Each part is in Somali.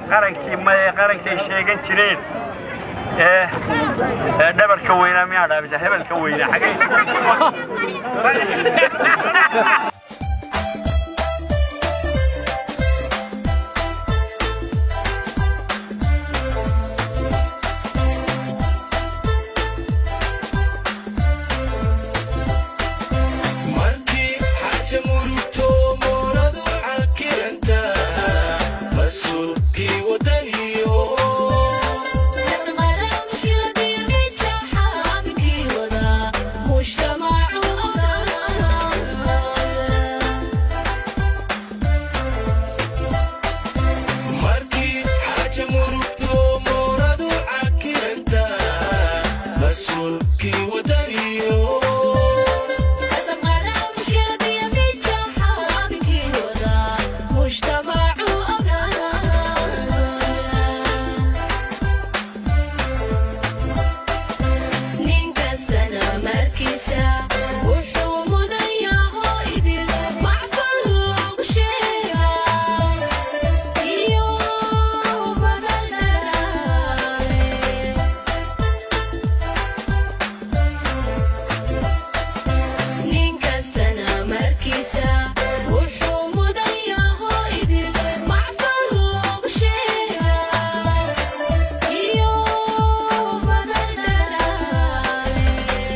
qarankii maye qarankay sheegan jireen ee ee dhabarka weynaa miyaa dhaabisa hebelka weynaa xagay markii xaaja murugto mooradu cankiranta mas-uulkii wadaniyo markii xaaja murugto mooradu cankiranta mas-uulkii wadaniyo nin kastana markiisa wuxuu mudan yaho idil macfal loogu sheegaa iyo badal dharaare nin kastana markiisa wuxuu mudan yaho idil macfal loogu sheegaa iyo badal dharaare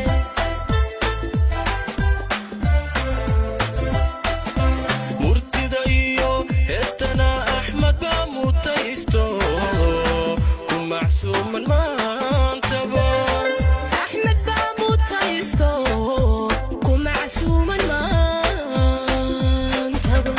murtida iyo heestana axmed baa mutaysto ku macsuuman maantaba axmed baa mutaysto ku macsuuman maantaba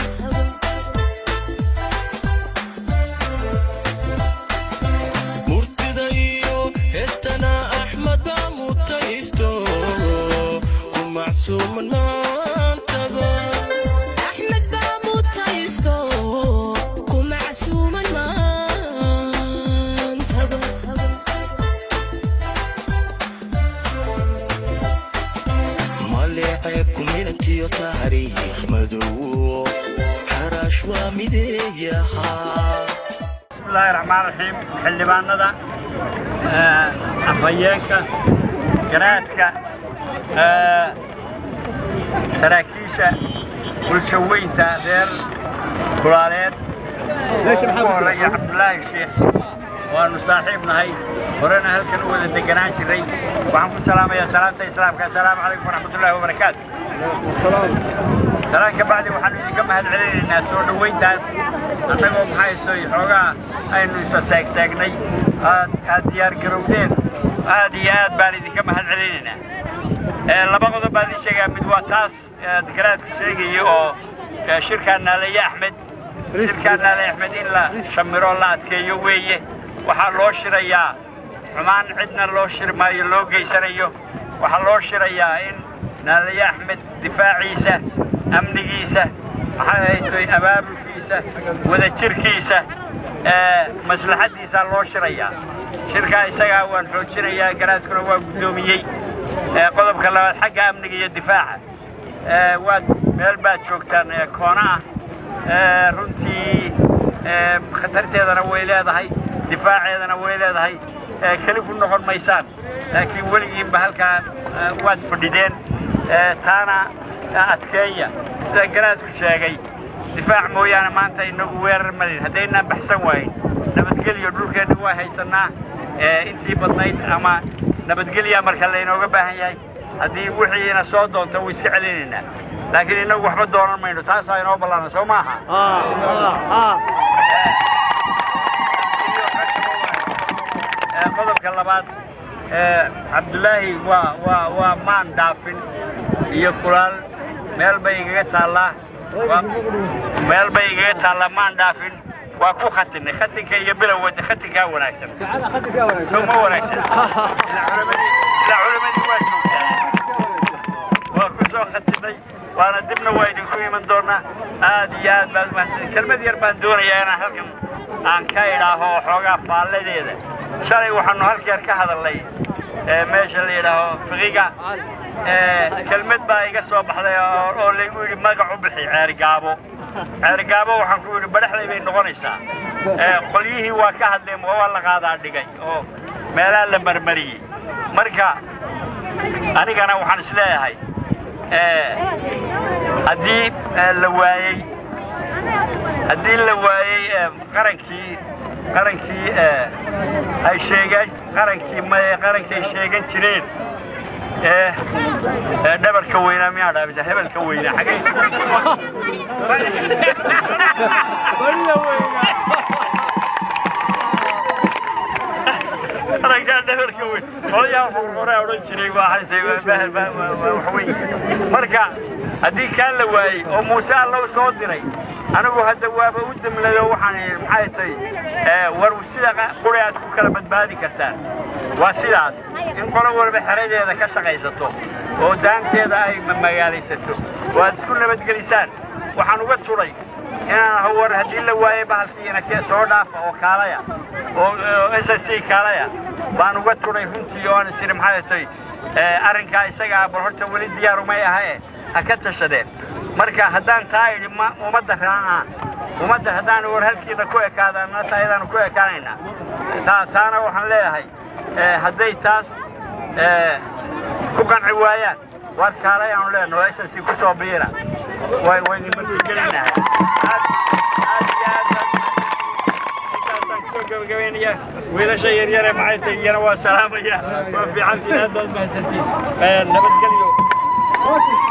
murtida iyo heestana axmed baa mutaysto ku macsuuman maantaba axmed baa mutaysto ku macsuuman maantaba maleeceeb kuminantiyo taariikh madow xaraash waa mideeyahaa bismillaahi raxmaan raxiim xildhibaanada ee, afhayeenka garaadka ee, saraakiisha bulshaweynta reer kulaaleed ugu horeeya cabdulaahi sheekh waanu saaxiib nahay horena halkan u wada deganaan jiray waxaan ku salaamayaa salaamta islaamka assalaamu calaykum waraxmatullaahi wabarakaatu salaan ka bacdi waxaanu idinka mahad celinaynaa soo dhoweyntaas annagoo maxayso xoogaa aynu isa seegseegnay aad aad diyaar garowdeen aad iyo aad baan idinka mahad celinaynaa Ee, laba qodob baan idin sheegaa mid waa taas ee, garaadku sheegaya oo ee, shirkaa naalaye axmed shirkaa naalaye axmed in la shamiro la adkeeyo weeye waxaa loo shirayaa xumaan cidna loo shiri maayo loo geysanayo waxaa loo shirayaa in naalaye axmed difaaciisa amnigiisa maxay haytoy abaabulkiisa wadajirkiisa ee, maslaxaddiisaa loo shirayaa shirkaa isagaa waan xoojinayaa garaadkuna waa guddoomiyey ee, qodobka labaad xagga amniga iyo difaaca ee, waad meel baad joogtaan ee, koona ah ee, runtii ee, khatarteedana way leedahay difaaceedana way leedahay ee, keli ku noqon maysaan laakiin weligiinba halkaa ee, waad fadhideen ee, taana adkeeya sida garaadku sheegay difaac mooyaane maanta inagu weerar malin haddaynaan baxsan waayin nabadgelyo dhulkeenna waa haysannaa ee, intii badnayd ama nabadgelya marka laynooga baahan yahay haddii wixiina soo doonto way iska celinaynaa laakiin innagu waxba doonan mayno taasaa inoo ballaana soo maaha Ee, qodobka labaad ee, cabdulaahi waa waa waa maan dhaafin iyo kulaal meel bay igaga taallaa Waa- meel bay igaga taallaa maan dhaafin waa ku khatinay khatinka iyo bilowga khatinkaa wanaagsan soo ma wanaagsan ilaa culamadii ilaa culamadii waa joogtaa waa ku soo khatinay waana dibna waa idinku iman doonaa aad iyo aad baad mahadsan kelmad yar baan doonayaa inaan halkan aan ka idhaaho xoogaa faalladeeda shalay waxaanu halkeer ka hadalnay ee meesha la yidhaaho fiqiga ee kelmad baa iga soo baxday oo oo laygu yidhi magac u bixi ceeri gaabo ceergaabo waxaan ku yidhi badhaxday bay noqonaysaa ee qolyihii waa ka hadleen waa la qaadaa dhigay oo meelaha la marmariyey marka anigana waxaan is leeyahay haddii la waayey haddii la waayey qarankii qarankii ay sheegaan qarankii maye qarankay sheegan jireen ee dhabarka weynaa miyaa dhaabisa hebelka weynaa xagay qarankaa dhabarka weyn odayaa hore odhan jiray waa haysay wax weyn marka haddii kaan la waayey oo muuse allow soo diray anigu hadda waaba u damlado waxaan idhi maxay tahay war sida quri aad ku kala badbaadi kartaan waa sidaas in qolo walba xeradeeda ka shaqaysato oo daanteeda ay magaalaysato oo aad isku nabadgelisaan waxaan uga turay inaan hawar haddii la waayey bahalkiina kee soo dhaafa oo kaalaya oo s s c kaalaya baan uga turay runtii oo aan isiri maxay tahay arrinkaa isagaa bal horta weli diyaarumay ahae ha ka tashadeen marka haddaan taa idhi ummadda raacaan ummadda haddaan war halkiina ku ekaadaan taayadaanu ku ekaanaynaa taana waxaan leeyahay hadday taas ku qanci waayaan war kaalay aanu leenaho ss ku soo biira waynu martigelinahay wiilasha yaryare maxay tahay iyana waa salaamaya waa fiicantiin aad baad mahadsantiin nabadgelyo